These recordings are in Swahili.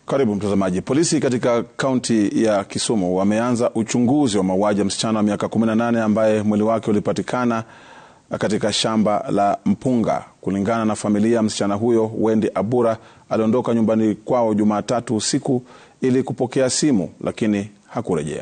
Karibu mtazamaji. Polisi katika kaunti ya Kisumu wameanza uchunguzi wa mauaji ya msichana wa miaka 18 ambaye mwili wake ulipatikana katika shamba la mpunga. Kulingana na familia, msichana huyo Wendy Abura aliondoka nyumbani kwao Jumatatu usiku ili kupokea simu, lakini hakurejea.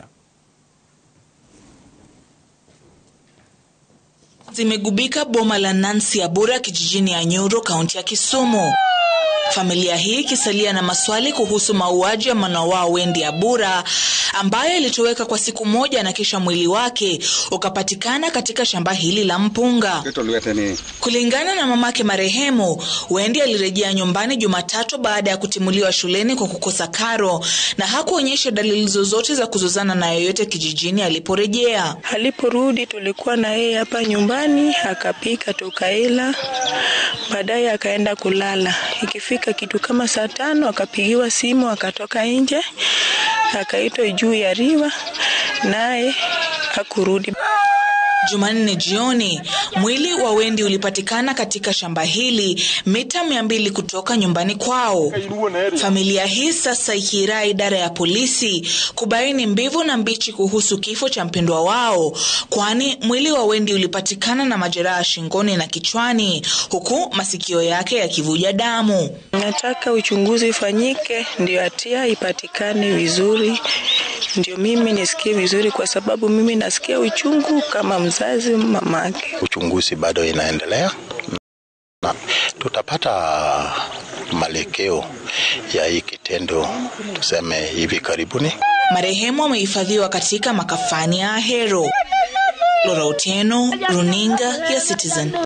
Zimegubika boma la Nancy Abura kijijini Anyoro, kaunti ya Kisumu. Familia hii ikisalia na maswali kuhusu mauaji ya mwana wao Wendy Abura ambaye alitoweka kwa siku moja na kisha mwili wake ukapatikana katika shamba hili la mpunga. Kulingana na mamake marehemu, Wendy alirejea nyumbani Jumatatu baada ya kutimuliwa shuleni kwa kukosa karo na hakuonyesha dalili zozote za kuzozana na yoyote kijijini aliporejea. Aliporudi tulikuwa na yeye hapa nyumbani, akapika tukaila, baadaye akaenda kulala. Ikifika kitu kama saa tano akapigiwa simu, akatoka nje, akaitwa juu ya riva, naye hakurudi. Jumanne jioni mwili wa Wendy ulipatikana katika shamba hili mita mia mbili kutoka nyumbani kwao. Familia hii sasa ikiirai idara ya polisi kubaini mbivu na mbichi kuhusu kifo cha mpendwa wao, kwani mwili wa Wendy ulipatikana na majeraha shingoni na kichwani, huku masikio yake yakivuja damu. Nataka uchunguzi ifanyike, ndio hatia ipatikane vizuri, ndio mimi nisikie vizuri, kwa sababu mimi nasikia uchungu kama mzazi mamake. Uchunguzi bado inaendelea na tutapata malekeo ya hii kitendo tuseme hivi karibuni. Marehemu amehifadhiwa katika makafani ya Ahero. Lora Otieno, runinga ya Citizen.